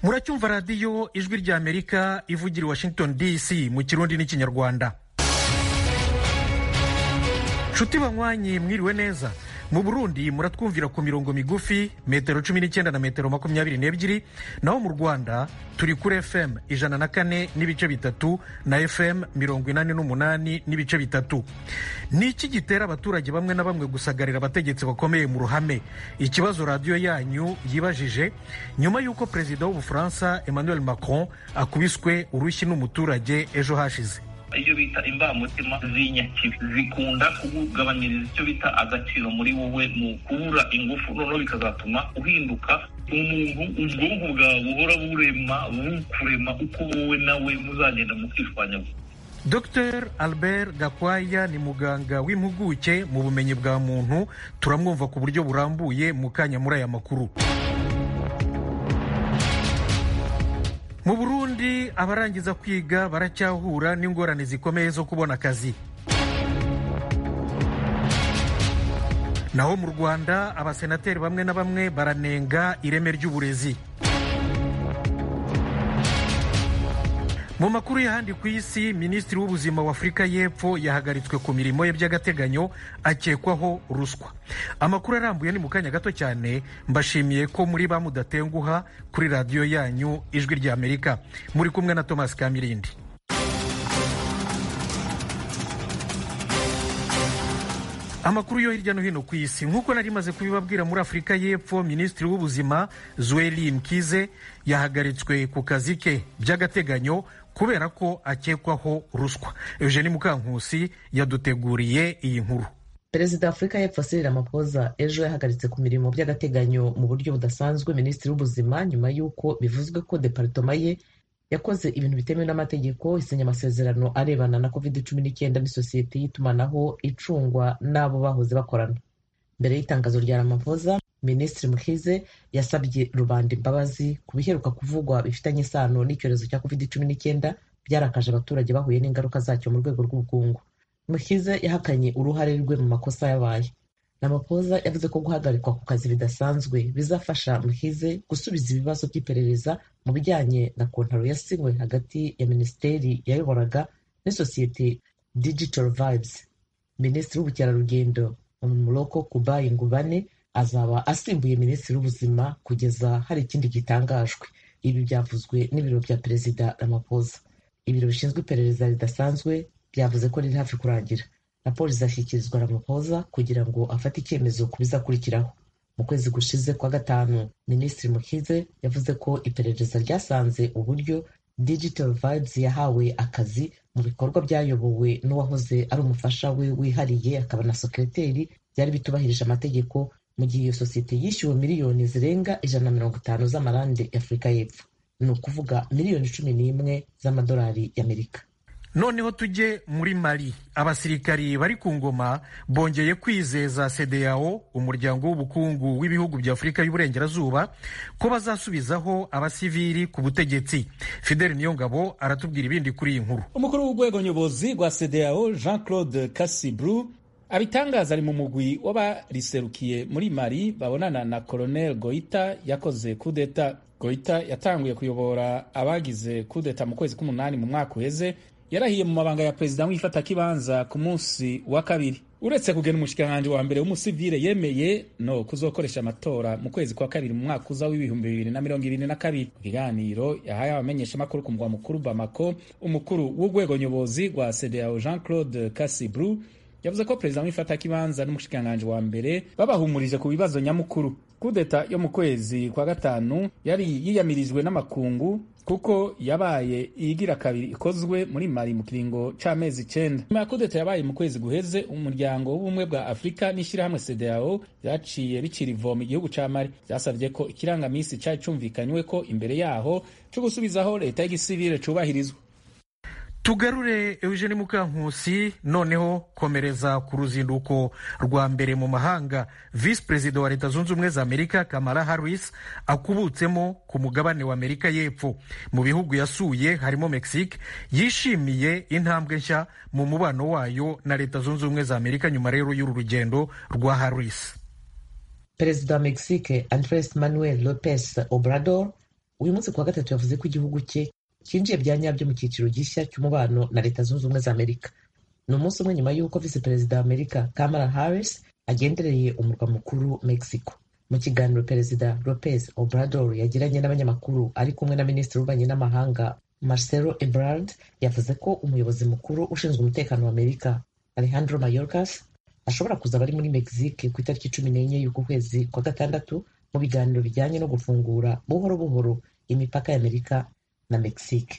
muracyumva radiyo ijwi rya amerika ivugira i washington dc mu kirundi n'ikinyarwanda nshuti banywanyi mwiriwe neza mu burundi muratwumvira ku mirongo migufi metero cumi n'icyenda na metero makumyabiri n'ebyiri naho mu rwanda turi kuri fm ijana na kane n'ibice bitatu na fm mirongo inani n'umunani n'ibice bitatu ni iki gitera abaturage bamwe na bamwe gusagarira abategetsi bakomeye mu ruhame ikibazo radiyo yanyu yibajije nyuma y'uko perezida w'ubufaransa emmanuel macron akubiswe urushyi n'umuturage ejo hashize iyo bita imbamutima zinyakiwe zikunda kugabanyiriza icyo bita agaciro muri wowe mu kubura ingufu noneho bikazatuma uhinduka umuntu ubwonko bwawe buhora burema bukurema uko wowe nawe muzagenda mukishwanya Dr Albert Gakwaya ni muganga w'impuguke mu bumenyi bwa muntu turamwumva ku buryo burambuye mu kanya muri aya makuru mu burundi abarangiza kwiga baracyahura n'ingorane zikomeye zo kubona akazi naho mu rwanda abasenateri bamwe na bamwe baranenga ireme ry'uburezi mu makuru y'ahandi ku isi minisitiri w'ubuzima w'afurika y'epfo yahagaritswe ku mirimo ye by'agateganyo akekwaho ruswa amakuru arambuye ni mu kanya gato cyane mbashimiye ko muri ba mudatenguha kuri radiyo yanyu ijwi ry'amerika muri kumwe na thomas kamirindi amakuru yo hirya no hino ku isi nk'uko nari maze kubibabwira muri afurika y'epfo minisitiri w'ubuzima zweli mkize yahagaritswe ku kazi ke by'agateganyo kubera ko akekwaho ruswa eugeni mukankusi yaduteguriye iyi nkuru perezida wa afurika y'epfo Cyril Ramaphosa ejo yahagaritse ku mirimo by'agateganyo mu buryo budasanzwe minisitiri w'ubuzima nyuma y'uko bivuzwe ko deparitoma ye yakoze ibintu bitemewe n'amategeko isinya amasezerano arebana na covid cumi n'icyenda n'isosiyete y'itumanaho icungwa n'abo bahoze bakorana mbere y'itangazo rya Ramaphosa minisitiri mukize yasabye rubanda imbabazi ku biheruka kuvugwa bifitanye isano n'icyorezo cya covid cumi n'icyenda byarakaje abaturage bahuye n'ingaruka zacyo mu rwego rw'ubukungu mukize yahakanye uruhare rwe mu makosa yabaye Ramaphosa yavuze ko guhagarikwa ku kazi bidasanzwe bizafasha muhize gusubiza ibibazo by'iperereza mu bijyanye na kontaro yasinywe hagati ya minisiteri yayoboraga n'isosiyete digital vibes minisitiri w'ubukerarugendo umuroko kubayi ngubane azaba asimbuye minisitiri w'ubuzima kugeza hari ikindi gitangajwe ibi byavuzwe n'ibiro bya perezida Ramaphosa ibiro bishinzwe iperereza ridasanzwe byavuze ko riri hafi kurangira raporo izashyikirizwa Ramaphosa kugira ngo afate icyemezo ku bizakurikiraho mu kwezi gushize kwa gatanu minisitiri mukize yavuze ko iperereza ryasanze uburyo digital vibes yahawe akazi mu bikorwa byayobowe n'uwahoze ari umufasha we wihariye akaba na sekereteri byari bitubahirije amategeko mu gihe iyo sosiyete yishyuwe miliyoni zirenga ijana na mirongo itanu z'amarande y'afurika y'epfo ni ukuvuga miliyoni cumi n'imwe z'amadolari y'amerika noneho tujye muri mari abasirikari bari ku ngoma bongeye kwizeza sedeyao umuryango w'ubukungu w'ibihugu bya afurika y'uburengerazuba ko bazasubizaho abasivili ku butegetsi fideli niyongabo aratubwira ibindi kuri iyi nkuru umukuru w'urwego nyobozi rwa sedeyao jean claude kasibru abitangaza ari mu mugwi w'abariserukiye muri mari babonana na colonel goita yakoze kudeta goita yatanguye kuyobora abagize kudeta mu kwezi k'umunani mu mwaka uheze yarahiye mu mabanga ya perezida nk'ifatakibanza ku munsi wa kabiri uretse kugena umushikiranganji wa mbere w'umusivile yemeye no kuzokoresha amatora mu kwezi kwa kabiri mu mwaka uza w'ibihumbi bibiri na mirongo ibiri na kabiri mu kiganiro yahaye abamenyeshamakuru ku mugwa mukuru bamako umukuru w'urwego nyobozi rwa cdao jean claude casibru yavuze ko perezida nk'ifatakibanza n'umushikiranganji wa mbere babahumurije ku bibazo nyamukuru kudeta yo mu kwezi kwa gatanu yari yiyamirijwe n'amakungu kuko yabaye iyigira kabiri ikozwe muri mari mu kiringo c'amezi icenda nyuma ya kudeta yabaye mu kwezi guheze umuryango w'ubumwe bwa afurika n'ishyirahamwe sedao vyaciye bicira ivomo igihugu ca mari vyasavye ko ikirangamisi cari cumvikanywe ko imbere yaho co gusubizaho leta y'igisivile cubahirizwa tugarure eugene mukankusi noneho komereza ku ruzinduko rwa mbere mu mahanga visi perezida wa leta zunze ubumwe za amerika kamara harris akubutsemo ku mugabane wa amerika y'epfo mu bihugu yasuye harimo mexique yishimiye intambwe nshya mu mubano wayo na leta zunze ubumwe za amerika nyuma rero y'uru rugendo rwa harris perezida wa mexique andres manuel lopez obrador uyu munsi kuwa gatatu yavuze ko igihugu cye cyinjiye bya nyabyo mu cyiciro gishya cy'umubano na leta zunze ubumwe za amerika ni umunsi umwe nyuma y'uko visi perezida wa amerika kamala harris agendereye umurwa mukuru mexico mu kiganiro perezida lopez obrador yagiranye n'abanyamakuru ari kumwe na minisitiri w'ububanyi n'amahanga marcelo ebrard yavuze ko umuyobozi mukuru ushinzwe umutekano wa amerika alejandro mayorkas ashobora kuzaba ari muri mexique ku itariki cumi n'enye y'uku kwezi kwa gatandatu mu biganiro bijyanye no gufungura buhoro buhoro imipaka y'amerika na mexique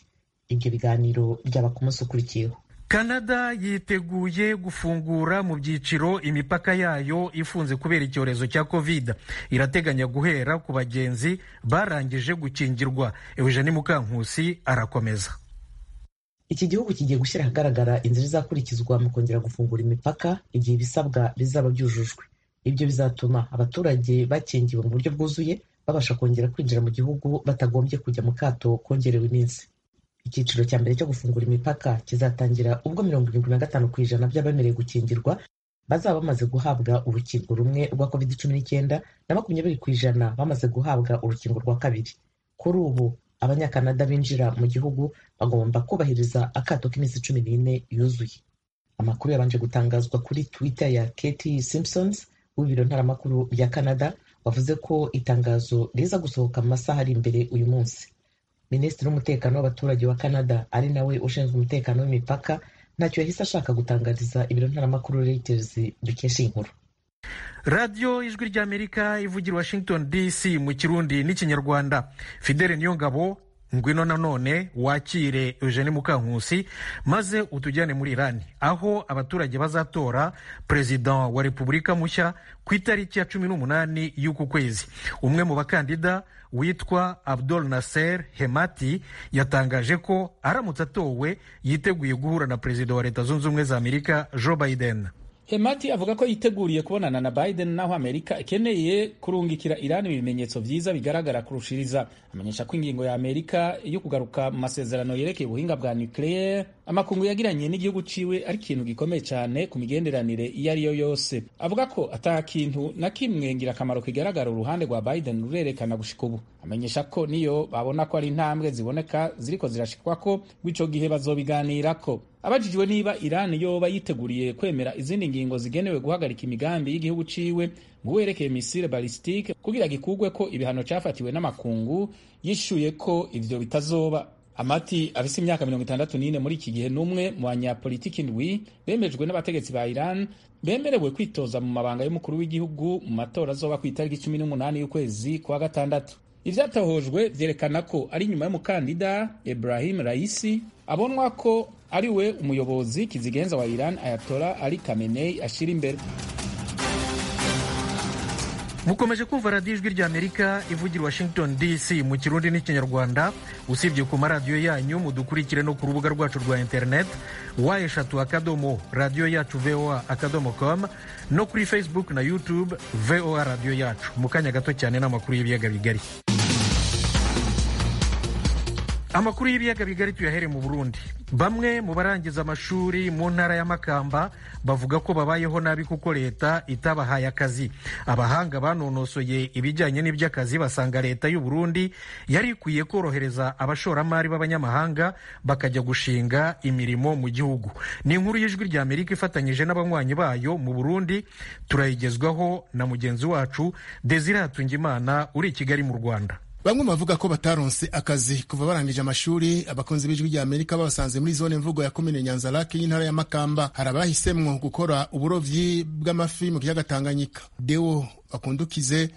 ibyo biganiro byaba ku munsi ukurikiyeho kanada yiteguye gufungura mu byiciro imipaka yayo ifunze kubera icyorezo cya covid irateganya guhera ku bagenzi barangije gukingirwa eugene mukankusi arakomeza iki gihugu kigiye gushyira ahagaragara inzira izakurikizwa mu kongera gufungura imipaka igihe ibisabwa bizaba byujujwe ibyo bizatuma abaturage bakingiwe mu buryo bwuzuye babasha kongera kwinjira mu gihugu batagombye kujya mu kato kongerewe iminsi icyiciro cya mbere cyo gufungura imipaka kizatangira ubwo mirongo irindwi na gatanu ku ijana by'abemerewe gukingirwa bazaba bamaze guhabwa urukingo rumwe rwa covid cumi n'icyenda na makumyabiri ku ijana bamaze guhabwa urukingo rwa kabiri kuri ubu abanyakanada binjira mu gihugu bagomba kubahiriza akato k'iminsi cumi n'ine yuzuye amakuru yabanje gutangazwa kuri twitter ya katie simpsons w'ibiro ntaramakuru bya canada wavuze ko itangazo riza gusohoka mu masaha ari imbere uyu munsi minisitiri w'umutekano w'abaturage wa canada ari nawe ushinzwe umutekano w'imipaka ntacyo yahise ashaka gutangariza ibiro ntaramakuru reuters dukesha inkuru radiyo ijwi ry'amerika ivugira washington dc mu kirundi n'ikinyarwanda fidele niyongabo ngwino nanone wakire eugene mukankusi maze utujyane muri irani aho abaturage bazatora perezida wa repubulika mushya ku itariki ya cumi n'umunani y'uku kwezi umwe mu bakandida witwa abdul nasser hemati yatangaje ko aramutse atowe yiteguye guhura na perezida wa leta zunze ubumwe za amerika joe biden hemati avuga ko yiteguriye kubonana na biden naho amerika ikeneye kurungikira irani ibimenyetso byiza bigaragara kurushiriza amenyesha ko ingingo ya amerika yo kugaruka mu masezerano yerekeye ubuhinga bwa nucleaire amakungu yagiranye n'igihugu ciwe ari ikintu gikomeye cyane ku migenderanire iyo ari yo yose avuga ko ata kintu na kimwe ngirakamaro kigaragara uruhande rwa biden rurerekana gushika ubu amenyesha ko niyo babona ko ari intambwe ziboneka ziriko zirashikwa ko rw'ico gihe bazobiganirako abajijwe niba irani yoba yiteguriye kwemera izindi ngingo zigenewe guhagarika imigambi y'igihugu ciwe mu werekeye misile balistike kugira gikurwe ko ibihano cyafatiwe n'amakungu yishuye ko ivyo bitazoba amati afise imyaka mirongo itandatu n'ine muri iki gihe n'umwe mu banyapolitiki ndwi bemejwe n'abategetsi ba iran bemerewe kwitoza mu mabanga y'umukuru w'igihugu mu matora azoba ku itariki cumi n'umunani y'ukwezi kwa gatandatu ivyatohojwe vyerekana ko ari nyuma y'umukandida ibrahim raisi abonwa ko ari we umuyobozi kizigenza wa Iran Ayatollah Ali Khamenei ashira imbere mukomeje kumva radiyo ijwi rya amerika ivugira washington dc mu kirundi n'ikinyarwanda usibye ku maradiyo yanyu mudukurikire no ku rubuga rwacu rwa internet wa eshatu akadomo radiyo yacu voa akadomo com no kuri facebook na youtube voa radiyo yacu mu kanya gato cyane n'amakuru y'ibiyaga bigari amakuru y'ibiyaga bigari tuyahere mu burundi bamwe mu barangiza amashuri mu ntara ya makamba bavuga ko babayeho nabi kuko leta itabahaye akazi abahanga banonosoye ibijyanye n'iby'akazi basanga leta y'u Burundi yari ikwiye korohereza abashoramari b'abanyamahanga bakajya gushinga imirimo mu gihugu ni inkuru y'ijwi rya amerika ifatanyije n'abanywanyi bayo mu burundi turayigezwaho na mugenzi wacu desire hatungimana uri i kigali mu rwanda bamwe bavuga ko bataronse akazi kuva barangije amashuri abakunzi b'ijwi rya amerika babasanze muri zone mvugo ya komine nyanzarake y'intara ya makamba hari abahisemwo gukora uburobyi bw'amafi mu kiyaga tanganyika deo bakundukize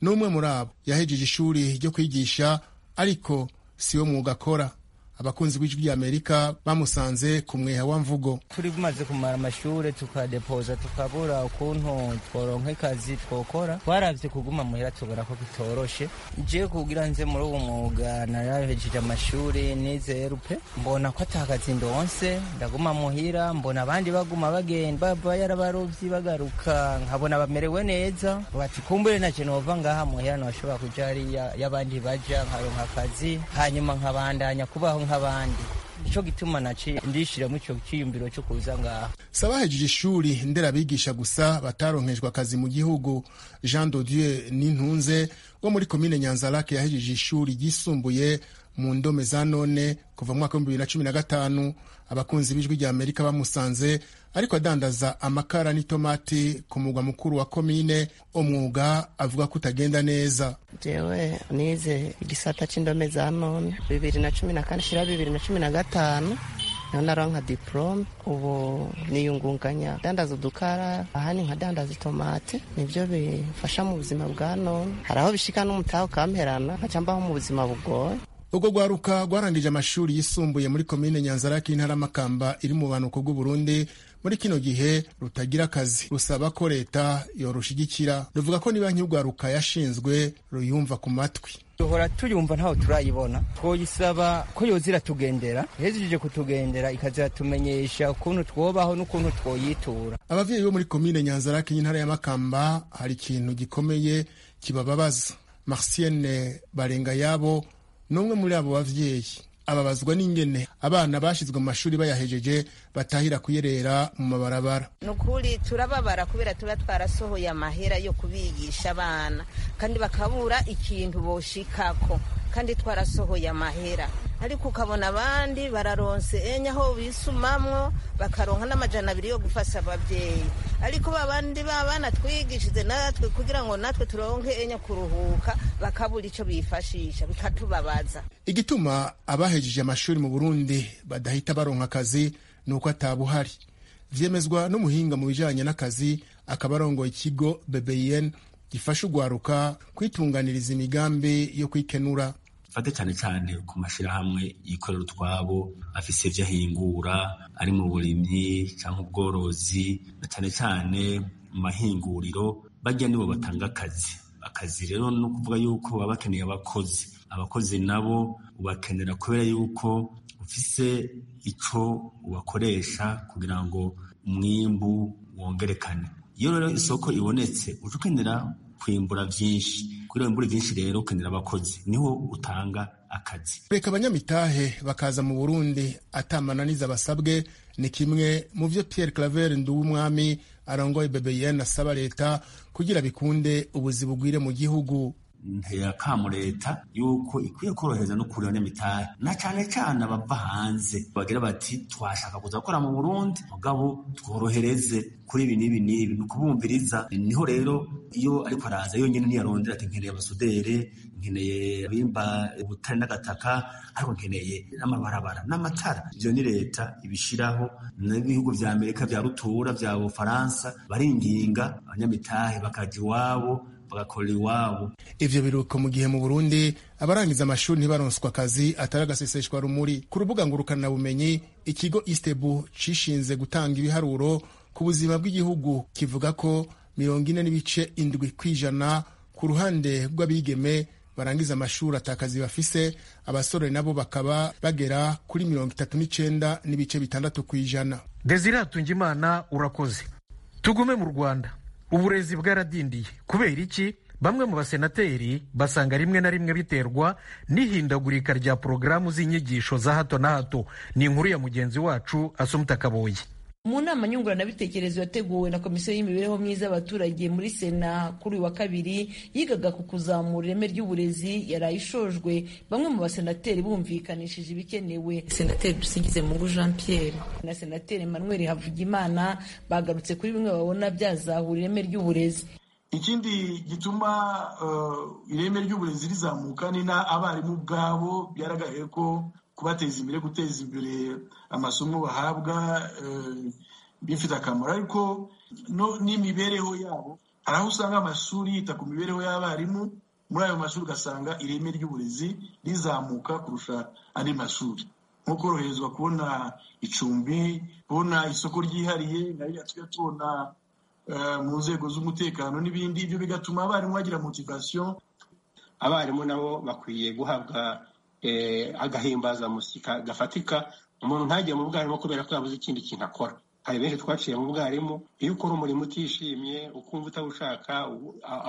n'umwe muri abo yahejeje ishuri ryo kwigisha ariko siwo mwuga akora abakunzi b'ijwi rya amerika bamusanze ku mweha wa mvugo turi bumaze kumara amashuri tukadepoza tukabura ukuntu tworonka ikazi twokora twaravye kuguma muhira tubura ko bitoroshe je kugira nze muri uwo mwuga narahejeje amashuri nize erupe mbona ko atakazi ndonse ndaguma muhira mbona abandi baguma bagenda bava yarabarovyi bagaruka nkabona bamerewe neza bati kumbure naje nova ngaha muhira noshobora kuja hariya y'abandi baja nkaronka akazi hanyuma nkabandanya kubaho nk'abandi nicyo gituma naciye ndishiramo icyo cyiyumviro cyo kuza ngaha sabahejeje ishuri nderabigisha gusa bataronkejwe akazi mu gihugu jean dodieu n'intunze wo muri komine nyanzarake yahejeje ishuri ryisumbuye mu ndome za none kuva mu mwaka w'ibihumbi bibiri na cumi na gatanu abakunzi b'ijwi rya amerika bamusanze ariko adandaza amakara n'itomati ku mugwa mukuru wa komine umwuga avuga ko utagenda neza jewe nize igisata cy'indome za none bibiri na cumi na kane shyira bibiri na cumi na gatanu niho naronka diporome ubu niyungunganya dandaza udukara ahandi nkadandaza itomate nibyo bifasha mu buzima bwa none hari aho bishika n'umutaha ukamperana nkaca mbaho mu buzima bugoye ubwo rwaruka rwarangije amashuri yisumbuye muri komine nyanzarake y'intara makamba iri mu buhanuko bw'uburundi muri kino gihe rutagira akazi rusaba ko leta yorushigikira ruvuga ko niba nk'urwaruka yashinzwe ruyumva ku matwi duhora tuyumva ntaho turayibona twoyisaba ko yozira tugendera ihejejije kutugendera ikaziratumenyesha ukuntu twobaho n'ukuntu twoyitura abavyeyi bo muri komine nyanzarake y'intara ya makamba hari ikintu gikomeye kibababaza marcienne barenga yabo n'umwe muri abo bavyeyi ababazwa n'ingene abana bashizwe mu mashuri bayahejeje batahira kuyerera mu mabarabara ni ukuri turababara kubera tuba twarasohoye amahera yo kubigisha abana kandi bakabura ikintu boshikako kandi twarasohoye amahera ariko ukabona abandi bararonse enye aho bisumamwo bakaronka n'amajana abiri yo gufasha ababyeyi ariko babandi babana twigishije natwe kugira ngo natwe turonke enye kuruhuka bakabura ico bifashisha bikatubabaza igituma abahejeje amashuri mu burundi badahita baronka akazi ni uko atabuhari vyemezwa n'umuhinga mu bijanye n'akazi akaba arongoye ikigo bbn gifasha ugwaruka kwitunganiriza imigambi yo kwikenura fate cyane cyane ku mashyirahamwe yikorera utwabo afise ibyo ahingura ari mu burimyi cyangwa ubworozi na cyane cyane mu mahinguriro bajya nibo batanga akazi akazi rero ni ukuvuga yuko baba bakeneye abakozi abakozi nabo ubakenera kubera yuko ufise ico ubakoresha kugira ngo umwimbu wongerekane iyo rero isoko ibonetse uca ukenera kwimbura byinshi kuri iyo mbura byinshi rero ukenera abakozi niho utanga akazi kureka abanyamitahe bakaza mu burundi atamananiza basabwe ni kimwe mu byo pierre claver nduwumwami arongoye bbn asaba leta kugira bikunde ubuzi bugwire mu gihugu ntiyakamu leta yuko ikwiye korohereza no kureba n'imitahe na cyane cyane abava hanze bagira bati twashaka kuza gukora mu burundi mugabo tworohereze kuri ibi n'ibi n'ibi ni ukubumviriza niho rero iyo ariko araza yonyine ntiyarondera ati nkeneye abasudere nkeneye abimba ubutare n'agataka ariko nkeneye n'amabarabara n'amatara ibyo ni leta ibishyiraho n'ibihugu bya amerika bya rutura bya bufaransa baringinga abanyamitahe bakajya iwabo bagakorera iwabo ivyo biruko mu gihe mu burundi abarangiza amashuri ntibaronswa akazi atari agaseseshwa rumuri ku rubuga ngurukanabumenyi ikigo istebu cishinze gutanga ibiharuro ku buzima bw'igihugu kivuga ko mirongo ine n'ibice indwi kw'ijana ku ruhande rw'abigeme barangiza amashuri atakazi bafise abasore nabo bakaba bagera kuri mirongo itatu n'icenda n'ibice bitandatu kw'ijana desire hatungimana urakoze tugume mu rwanda uburezi bwaradindiye kubera iki bamwe mu basenateri basanga rimwe na rimwe biterwa n'ihindagurika rya porogaramu z'inyigisho za hato na hato ni inkuru ya mugenzi wacu asumuta kaboye mu nama nyunguranabitekerezo yateguwe na komisiyo y'imibereho myiza y'abaturage muri sena kuri uyu wa kabiri yigaga ku kuzamura ireme ry'uburezi yaraye ishojwe bamwe mu basenateri bumvikanishije ibikenewe senateri dusingize mungu jean pierre na senateri emmanuel havugimana bagarutse kuri bimwe babona byazahura ireme ry'uburezi ikindi gituma ireme ry'uburezi rizamuka ni na abarimu ubwabo byaragaye ko kubateza imbere guteza imbere amasomo bahabwa bifite akamaro ariko n'imibereho yabo hari aho usanga amashuri yita ku mibereho y'abarimu muri ayo mashuri ugasanga ireme ry'uburezi rizamuka kurusha andi mashuri nko koroherezwa kubona icumbi kubona isoko ryihariye na ririya tujya tubona mu nzego z'umutekano n'ibindi ibyo bigatuma abarimu bagira motivasiyo abarimu nabo bakwiye guhabwa agahimbazamusyi gafatika umuntu ntajya mu bwarimu kubera ko yabuze ikindi kintu akora hari benshi twaciye mu bwarimu iyo ukora umurimo utishimye ukumva utawushaka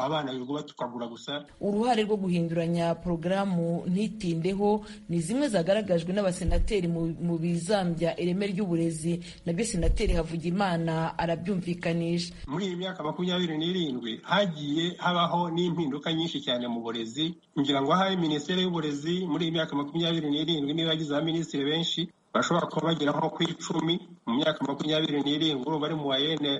abana birirwa tukagura gusa uruhare rwo guhinduranya porogaramu ntitindeho ni zimwe zagaragajwe n'abasenateri mu- mu bizambya ireme ry'uburezi nabyo senateri havugimana arabyumvikanisha muri iyi myaka makumyabiri n'irindwi hagiye habaho n'impinduka nyinshi cyane mu burezi ngira ngo ahari minisiteri y'uburezi muri iyi myaka makumyabiri n'irindwi niba yagize abaminisitiri benshi bashobora kuba bagera nko ku icumi mu myaka makumyabiri n'irindwi urumva ari mu wayene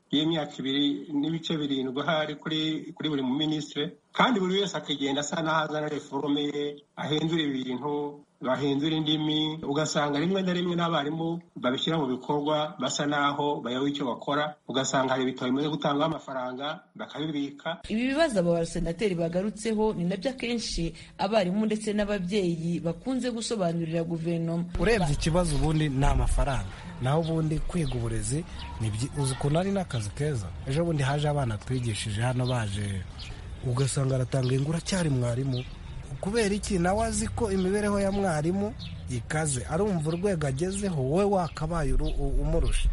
y'imyaka ibiri n'ibice birindwi ahari kuri kuri buri muminisitiri kandi buri wese akagenda asa n'aho azana reforome ye ahindura ibintu bahindura indimi ugasanga rimwe na rimwe n'abarimu babishyira mu bikorwa basa n'aho bayoba icyo bakora ugasanga hari ibitabo bimaze gutangaho amafaranga bakabibika ibi bibazo aba basenateri bagarutseho ni nabyo akenshi abarimu ndetse n'ababyeyi bakunze gusobanurira guverinoma urebye ikibazo ubundi ni amafaranga naho ubundi kwiga uburezi ni byi- uzi ukuntu ari n'akazi keza ejo bundi haje abana twigishije hano baje ugasanga aratanga ingura cyari mwarimu kubera iki nawe azi ko imibereho ya mwarimu ikaze arumva urwego agezeho wowe wakabaye uru- u- umurusha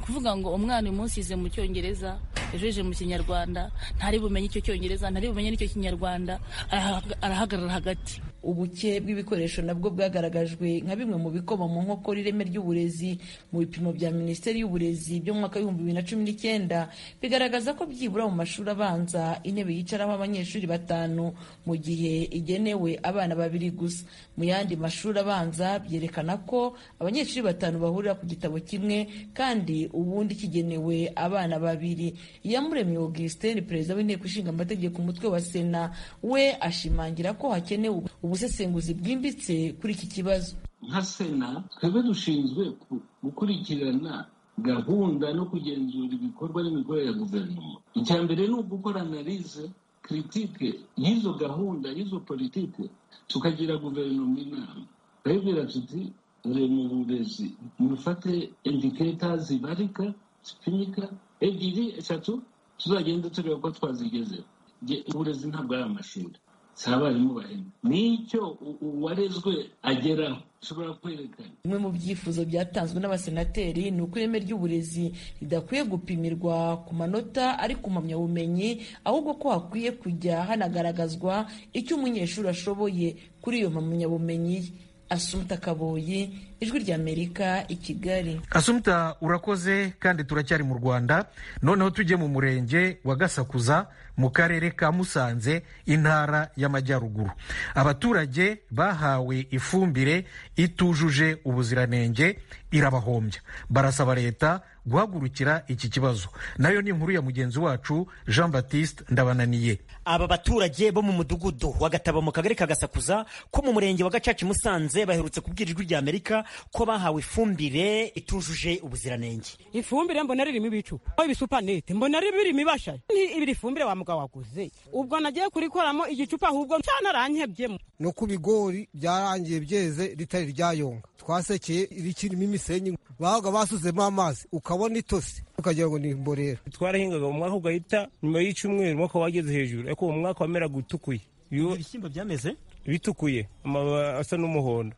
kuvuga ngo umwana uyu munsi yize mu cyongereza ejo yije mu kinyarwanda ntari bumenye icyo cyongereza ntari bumenye n'icyo kinyarwanda arahaga- arahagarara hagati ubuke bw'ibikoresho nabwo bwagaragajwe nka bimwe mu bikoma mu nkokora ireme ry'uburezi mu bipimo bya minisiteri y'uburezi byo mu mwaka w'ibihumbi bibiri na cumi n'icyenda bigaragaza ko byibura mu mashuri abanza intebe yicaraho abanyeshuri batanu mu gihe igenewe abana babiri gusa mu yandi mashuri abanza byerekana ko abanyeshuri batanu bahurira ku gitabo kimwe kandi ubundi kigenewe abana babiri iyamuremye augustin perezida w'inteko ishinga amategeko umutwe wa sena we ashimangira ko hakenewe ubusesenguzi bwimbitse kuri iki kibazo nka sena twebwe dushinzwe ku- gukurikirana gahunda no kugenzura ibikorwa n'imikorere ya guverinoma icya mbere ni ugukora analize kiritike y'izo gahunda y'izo politike tukagira guverinoma inama turayibwira tuti dore mu burezi mufate indiketa zibarika zipimika ebyiri eshatu tuzagenda tureba ko twazigezeho Nge- uburezi ntabwo ari amashuri si abarimu bahembwa nicyo u- uwarezwe ageraho ushobora kwerekana bimwe mu byifuzo byatanzwe n'abasenateri ni uko ireme ry'uburezi ridakwiye gupimirwa ku manota ari ku mpamyabumenyi ahubwo ko hakwiye kujya hanagaragazwa icyo umunyeshuri ashoboye kuri iyo mpamyabumenyi ye asumuta kaboyi ijwi ry'amerika i kigali asumta urakoze kandi turacyari mu rwanda noneho tujye mu murenge wa gasakuza mu karere ka musanze intara y'amajyaruguru abaturage bahawe ifumbire itujuje ubuziranenge irabahombya barasaba leta guhagurukira iki kibazo nayo ni inkuru ya mugenzi wacu jean baptiste ndabananiye aba baturage bo mu mudugudu wa gataba mu kagari ka gasakuza ko mu murenge wa gacaca i musanze baherutse kubwira ijwi rya amerika ko bahawe ifumbire itujuje ubuziranenge ifumbire mbona ririmo ibicupa aho ibisupanete mbona ri- birimo ibasha ni ibiri fumbire wa mugabo waguze ubwo nagiye kurikoramo igicupa ahubwo cyanaranyhebyemo ni uko ibigori byarangiye byeze ritari ryayonga twasekeye rikirimo imisenyi babaga basuzemo amazi ukabona itose ukagira ngo ni imborera twarahingaga mu mwaka ugahita nyuma y'icyumweru umwaka wageze hejuru ariko uwo mwaka wameraga utukuye ibishyimbo byameze bitukuye amababi asa n'umuhondo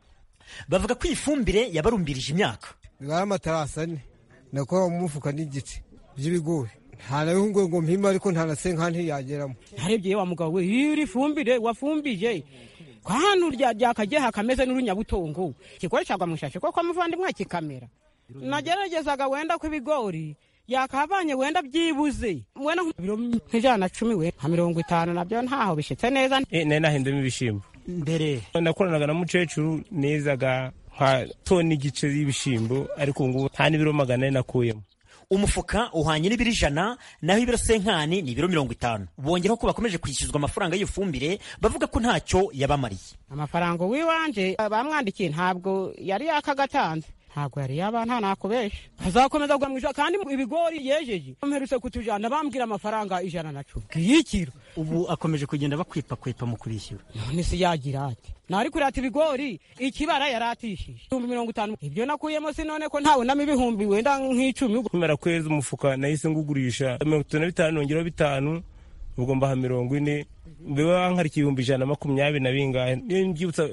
bavuga ko iyi fumbire yabarumbirije imyaka bari amatarasi ane nakora mu mufuka n'igice by'ibigori nta nawe ngo mpima ariko nta na senkanti yageramo narebye wa mugabo we iyo iri fumbire wafumbije ko hano rya ryakageha kameze n'urunyabutongo kikoreshaga mu ishashi koko muvandimwe kikamera nageragezaga wenda ko ibigori yakavanye wenda byibuze wenda nk'ibiro nk'ijana na cumi we nka mirongo itanu nabyo ntaho bishitse neza Eh, nari nahindamo ibishyimbo mbere nakoranaga na mukecuru nezaga nka toni igice y'ibishyimbo ariko ubu ngubu nta n'ibiro magana ane nakuyemo umufuka uhwanye n'ibiro ijana naho ibiro senkani ni ibiro mirongo itanu bongeraho ko bakomeje kwishyuzwa amafaranga y'iyo fumbire bavuga ko ntacyo yabamariye amafaranga w'iwanje bamwandikiye ntabwo yari yakagatanze ntabwo yari yaba nta nakubesha azakomeza kugura mu ijana kandi ibigori yejeje mperutse kutujana bambwira amafaranga ijana na cumi kiyikiro ubu akomeje kugenda bakwepakwepa mu kubishyura none se yagira ati nari kurata ibigori ikibara yaratishije ibihumbi mirongo itanu ibyo nakuyemo si none ko ntawunamo ibihumbi wenda nk'icumi kumera kwezi umufuka nahise ngugurisha mirongo itanu na bitanu nongeraho bitanu ubwo mbaha mirongo ine biba bankarikiye ibihumbi ijana na makumyabiri na bingahe niyo mbyibutsa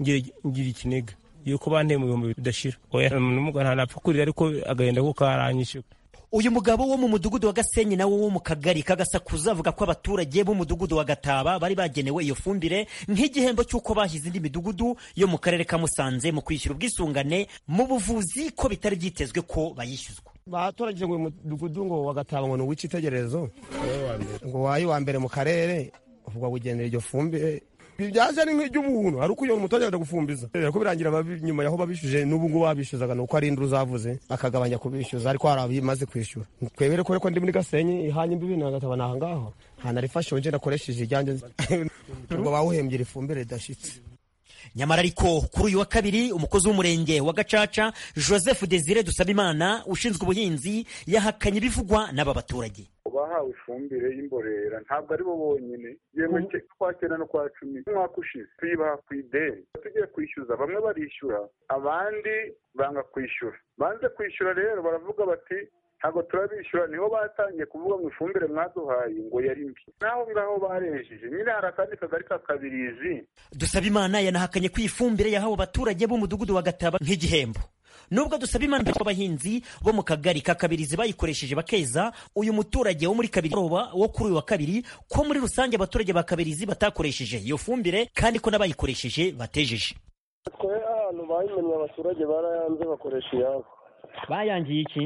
ngira ngira ikiniga yuko banteye mu bihumbi bidashira oya n'umugabo ntanapfa kurira ariko agahenda kuko karanyishyura uyu mugabo wo mu mudugudu wa gasenyi nawo wo mu kagari kagasakuza avuga ko abaturage b'umudugudu wa gataba bari bagenewe iyo fumbire nk'igihembo cy'uko bahize indi midugudu yo mu karere ka musanze mu kwishyura ubwisungane mu buvuzi ko bitari byitezwe ko bayishyuzwa baturagije ngo uyu mudugudu ngo wa gataba ngo ni uw'icyitegererezo ngo wayi wa mbere mu karere uvuga wigendera iryo fumbire byaje ari nk'iry'ubuntu ari uko uyo muturage aje gufumbiza rero ko birangira nyuma yaho babishuje n'ubu ngubu babishyuzaga ni uko ari induru zavuze akagabanya kubishyuza ariko hari abimaze kwishyura twebere ko reko ndi muri gasenyi ihanye imbibi nagataba ni ahangaho nta narifashe nje nakoresheje iryanjye ngo bawuhembye ifumbire ridashyitse nyamara ariko kuri uyu wa kabiri umukozi w'umurenge wa gacaca joseph desire dusabimana ushinzwe ubuhinzi yahakanye ibivugwa n'aba baturage bahawe ifumbire y'imborera ntabwo ari bo bonyine yewe kwa cyenda no kwa cumi umwaka ushize tuyibaha ku ideni tugiye kwishyuza bamwe barishyura abandi banga kwishyura banze kwishyura rero baravuga bati ntabwo turabishyura niho batangiye kuvuga ngo ifumbire mwaduhaye ngo yari mbi naho ngaho barenjeje nyine hari akandi kagari ka kabirizi dusabimana yanahakanye ko iyi fumbire yahawe abaturage b'umudugudu wa gataba nk'igihembo nubwo dusaba imana abahinzi bo mu kagari ka kabirizi bayikoresheje bakeza uyu muturage wo muri kabiri wo kuri uyu wa kabiri ko muri rusange abaturage ba kabirizi batakoresheje iyo fumbire kandi ko n'abayikoresheje batejeje twe ahantu bayimenye abaturage barayanze bakoresha iyabo bayangiye iki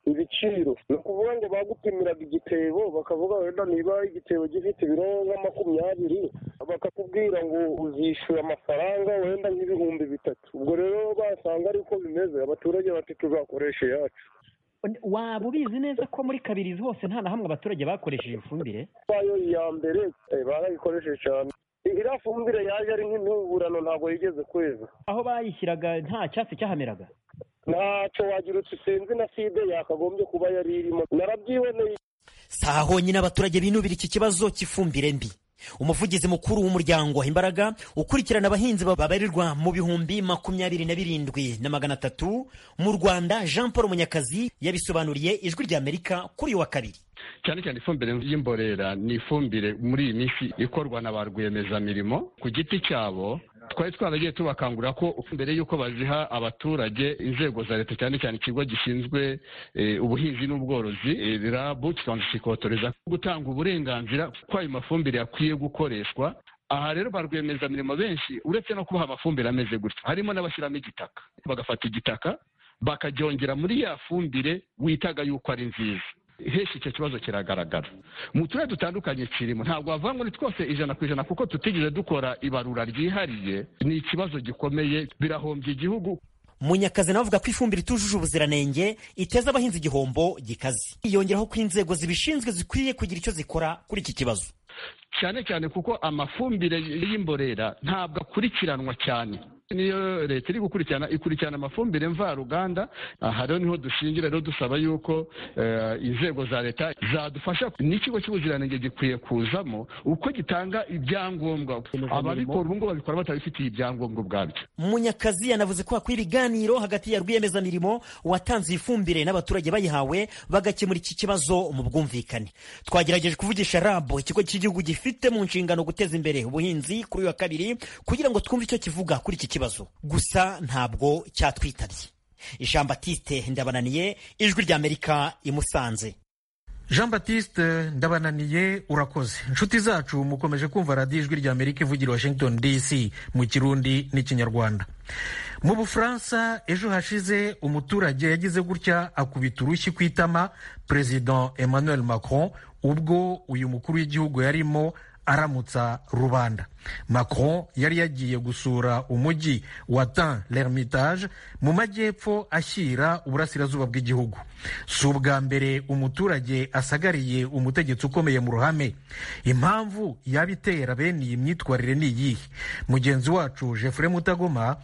ibiciro ni ukuvuga ngo bagupimiraga igitebo bakavuga wenda niba igitebo gifite ibiro nka makumyabiri bakakubwira ngo uzishyura amafaranga wenda nk'ibihumbi bitatu ubwo rero basanga ari uko bimeze abaturage bati tuzakoresha iyacu waba ubizi neza ko muri kabirizi hose nta na hamwe abaturage bakoresheje ifumbire bayo iya mbere barayikoresheje cyane iriya fumbire yaje ari nk'intuburano ntabwo yigeze kweza aho bayishyiraga nta cyatsi cyahameraga ntacyo wagira uti sinzi na side yakagombye kuba yari irimo narabyiboneye si aha honyine abaturage binubira iki kibazo cy'ifumbire mbi umuvugizi mukuru w'umuryango imbaraga ukurikirana abahinzi babarirwa mu bihumbi makumyabiri na birindwi na magana atatu mu rwanda jean paul munyakazi yabisobanuriye ijwi rya amerika kuri uyu wa kabiri cyane cyane ifumbire y'imborera ni ifumbire muri iyi minsi ikorwa na ba rwiyemezamirimo ku giti cyabo twari twaragiye tubakangurira ko mbere y'uko baziha abaturage inzego za leta cyane cyane ikigo gishinzwe ubuhinzi n'ubworozi rabu kikabanza kikotoreza gutanga uburenganzira ko ayo mafumbire yakwiye gukoreshwa aha rero ba rwiyemezamirimo benshi uretse no kubaha amafumbire ameze gutya harimo n'abashyiramo igitaka bagafata igitaka bakaryongera muri ya fumbire witaga yuko ari nziza henshi icyo kibazo kiragaragara mu turere dutandukanye kirimo ntabwo wavuga ngo ni twose ijana ku ijana kuko tutigeze dukora ibarura ryihariye ni ikibazo gikomeye birahombya igihugu munyakazi nawe avuga ko ifumbire itujuje ubuziranenge iteza abahinzi igihombo gikaze yongeraho ko inzego zibishinzwe zikwiye kugira icyo zikora kuri iki kibazo cyane cyane kuko amafumbire y'imborera ntabwo akurikiranwa cyane niyo leta iri gukurikirana ikurikirana amafumbire mvaruganda aha rero niho dushingira rero dusaba yuko inzego za leta zadufasha n'ikigo cy'ubuziranenge gikwiye kuzamo uko gitanga ibyangombwa ababikora ubu ngubu babikora batabifitiye ibyangombwa ubwabyo munyakazi yanavuze ko hakwiye ibiganiro hagati ya rwiyemezamirimo watanze ifumbire n'abaturage bayihawe bagakemura iki kibazo mu bwumvikane twagerageje kuvugisha rabo ikigo cy'igihugu gifite mu nshingano guteza imbere ubuhinzi kuri uyu wa kabiri kugira ngo twumve icyo kivuga kuri iki kibazo gusa ntabwo cyatwitabye jean batiste ndabananiye ijwi ry'amerika imusanze jean batiste ndabananiye urakoze inshuti zacu mukomeje kumva radiyo ijwi ry'amerika ivugira washington dc mu kirundi n'ikinyarwanda mu bufaransa ejo hashize umuturage yagize gutya akubita urushyi ku itama perezida emmanuel macron ubwo uyu mukuru w'igihugu yarimo aramutsa rubanda macron yari yagiye gusura umujyi wa tan l'ermitage mu majyepfo ashyira uburasirazuba bw'igihugu si ubwa mbere umuturage asagariye umutegetsi ukomeye mu ruhame impamvu yabitera bene iyi myitwarire ni iyihe mugenzi wacu jeffre mutagoma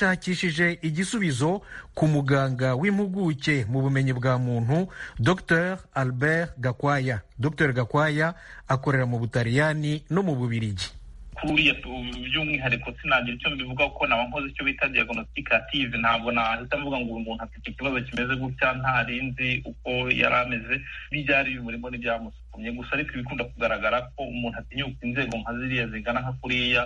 yashakishije igisubizo ku muganga w'impuguke mu bumenyi bwa muntu dr albert gakwaya dr gakwaya akorera mu butaliyani no mu bubirigi kuriya by'umwihariko sinagira icyo mbivuga kuko naba nkoze icyo bita diagnosticative ntabwo nahita mvuga ngo uyu muntu afite ikibazo kimeze gutya ntarinzi uko yari ameze n'ibyari bimurimo n'ibyamusukuma byatumye gusa ariko ibikunda kugaragara ko umuntu atinyuka inzego nka ziriya zigana nka kuriya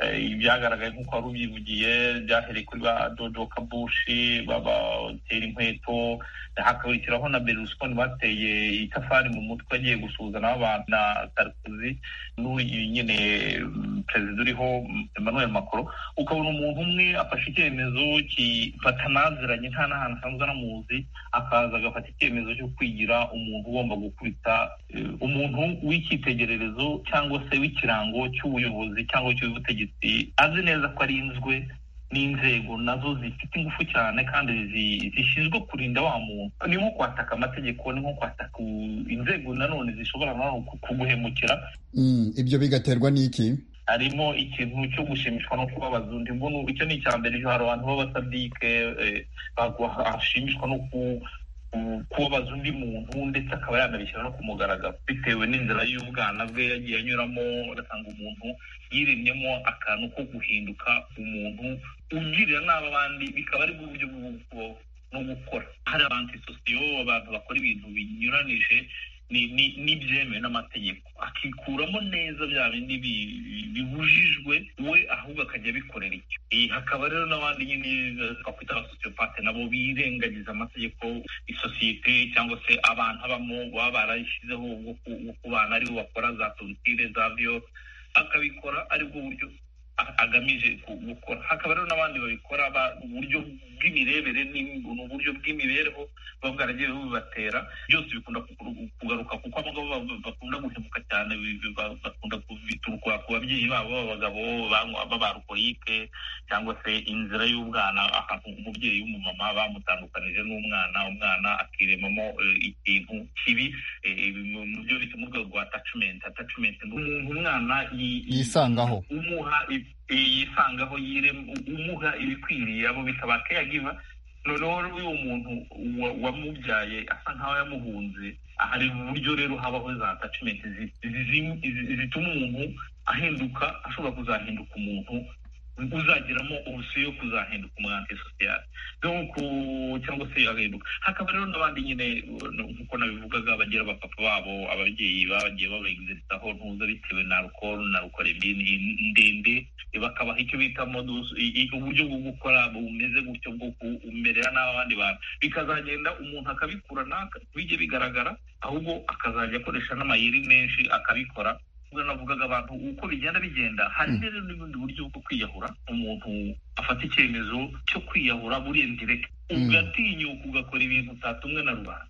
eh, ibyagaragaye nk'uko wari ubyivugiye byahereye kuri ba dodo kabushi babatera inkweto hakakurikiraho na berlusconi bateye itafari mu mutwe agiye gusuhuza nabo abantu na sarkozy n'uyu nyine mm, perezida uriho emmanuel macron ukabona umuntu umwe afashe icyemezo kifatanaziranye nta n'ahantu asanzwe anamuzi akaza agafata icyemezo cyo kwigira umuntu ugomba gukubita eh, umuntu w'icyitegererezo cyangwa se w'ikirango cy'ubuyobozi cyangwa cy'ubutegetsi azi neza ko arinzwe n'inzego nazo zifite ingufu cyane kandi zi- zishinzwe kurinda wa muntu ni nko kwataka amategeko ni nko kwataka u- inzego nanone zishobora nawe ku- kuguhemukira Mm, ibyo bigaterwa n'iki harimo ikintu cyo gushimishwa no kuba abazungu imbuno icyo ni icya mbere hari abantu b'abasadike eh, bagwa- ashimishwa no ku- ku- kuba abazungu muntu ndetse akaba yanabishyira no ku mugaragaro bitewe n'inzira y'ubwana bwe yagiye anyuramo agasanga umuntu yiremyemo akantu ko guhinduka umuntu ugirira nabi abandi bikaba ari bwo buryo bwo kubaho no gukora hari abantu sosiyo abantu bakora ibintu binyuranije ni- ni- n'ibyemewe n'amategeko akikuramo neza bya bindi bi- bi- bibujijwe we ahubwo akajya abikorera icyo Eh, hakaba rero n'abandi nyine eh, twakwita abasosiyopate nabo birengagiza amategeko isosiyete cyangwa se abantu abamo baba barayishyizeho bwo ku- bwo kubana aribo bakora za tontire za viyo akabikora aribwo buryo a- agamije ku- gukora hakaba rero n'abandi babikora ba- uburyo bw'imirebere ni uburyo bw'imibereho buba bwaragiye bubibatera byose bikunda ku- kugaruka kuko abagabo ba- bakunda guhemuka cyane bi- bi- ba- bakunda kubituruka ku babyeyi babo b'abagabo banywa- b'abarukorike cyangwa se inzira y'ubwana ahantu umubyeyi w'umumama bamutandukanije n'umwana umwana akiremamo eh, ikintu kibi eh, mu mu byo bita mu rwego rwa attachment attachment ni umuntu umwana yi- yi- yisangaho umuha i- i- yisangaho yirem- u- umuha ibikwiriye abo bita ba caregiver noneho rero uyu muntu wa- wamubyaye asa nkaho yamuhunze hari uburyo rero habaho za attachment zi- zi- zi- zi- zituma umuntu ahinduka ashobora kuzahinduka umuntu uzagiramo ubusuyo yo kuzahinduka umwanti sosiyali nk'uko cyangwa se agahinduka hakaba rero n'abandi nyine uh, nk'uko nabivugaga bagira abapapa babo ababyeyi bagiye babagizaho ntuza bitewe na alukoro na rukoremini ndende eh, bakabaha icyo bita modus i- i- uburyo bwo gukora bumeze gutyo bwo kumerera n'abandi bantu bikazagenda umuntu akabikurana bijye bigaragara ahubwo akazajya akoresha n'amayeri menshi akabikora ubwo navugaga abantu uko bigenda bigenda hari rero n'ubundi buryo bwo kwiyahura umuntu afata icyemezo cyo kwiyahura buriya direct ugatinyuka ugakora ibintu utatumwe na rubanda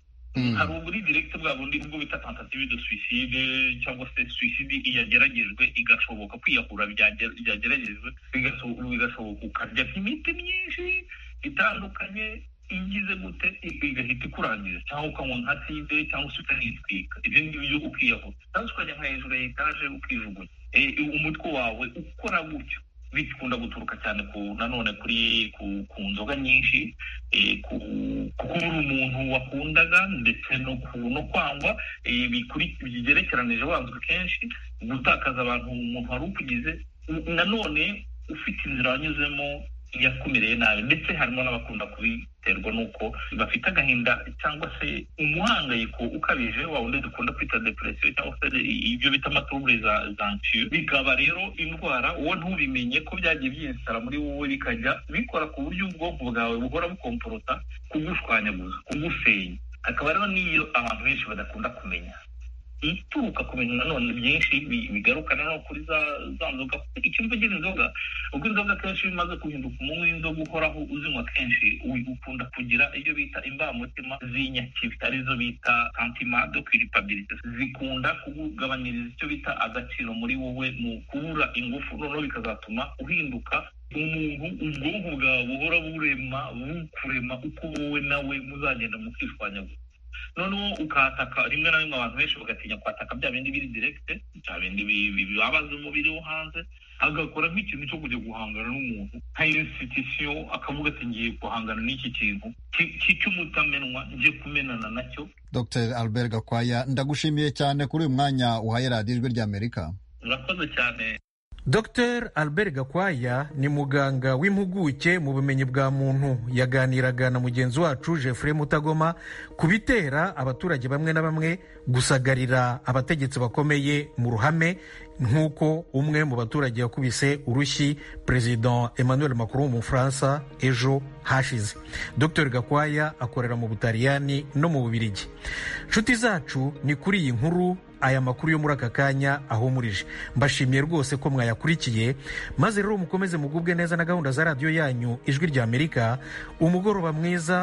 hari uburi direct bwa bundi ubwo bita tentative de suicide cyangwa se suicide yageragejwe igashoboka kwiyahura byage- byageragejwe bigaso- bigashoboka ukarya imiti myinshi itandukanye igize gute igahita ikurangiza cyangwa ukanywa nka tide cyangwa se ukanitwika ibyo ngibyo ukiyahura cyangwa se ukajya nka hejuru ya etaje ukijugunya Eh, umutwe wawe ukora gutyo bikunda guturuka cyane ku nanone kuri ku, ku nzoga nyinshi eh, ku ku kuba uri umuntu wakundaga ndetse no ku no kwangwa eh, bikuri- bigerekeranije wanzwe kenshi gutakaza abantu umuntu wari ukugize n- nanone ufite inzira wanyuzemo yakumereye nabi ndetse harimo n'abakunda kubiterwa n'uko bafite agahinda cyangwa se umuhangayiko ukabije wa wundi dukunda kwita depresiyo cyangwa se ibyo bita amatubure za zansiyo bikaba rero indwara wowe ntubimenye ko byagiye byiyesitara muri wowe bikajya bikora ku buryo ubwonko bwawe buhora bukomporota kugushwanyaguza kugusenya hakaba rero n'iyo abantu benshi badakunda kumenya ituruka ku bintu nanone byinshi bi- bigaruka nanone kuri za za nzoga icyo mvugira inzoga ubwo inzoga kenshi bimaze guhinduka umunywi w'inzoga uhoraho uzinywa kenshi u- ukunda kugira iyo bita imbamutima z'inyakibi arizo bita santimado kiripabilite zikunda kugabanyiriza icyo bita agaciro muri wowe mu kubura ingufu noneho bikazatuma uhinduka umuntu ubwonko bwawe buhora burema bukurema uko wowe nawe muzagenda mukishwanyaguza noneho ukataka rimwe na rimwe abantu benshi bagatinya kwataka bya bindi biri diregite bya bindi bi- bi- bibabaza umubiri wo hanze agakora nk'ikintu cyo kujya guhangana n'umuntu nka insitisiyo akavuga ati ngiye guhangana n'iki kintu ki- ki- cy'umutamenwa ngiye kumenana nacyo dr albert gakwaya ndagushimiye cyane kuri uyu mwanya uhaye radiyo ijwi ry'amerika murakoze cyane dr albert gakwaya ni muganga w'impuguke mu bumenyi bwa muntu yaganiraga na mugenzi wacu jeffrey mutagoma ku bitera abaturage bamwe na bamwe gusagarira abategetsi bakomeye mu ruhame nk'uko umwe mu baturage yakubise urushyi perezida emmanuel macron mu bufaransa ejo hashize dr gakwaya akorera mu butaliyani no mu bubirigi nshuti zacu ni kuri iyi nkuru aya makuru yo muri aka kanya ahumurije mbashimiye rwose ko mwayakurikiye maze rero mukomeze mugubwe neza na gahunda za radiyo yanyu ijwi ry'amerika umugoroba mwiza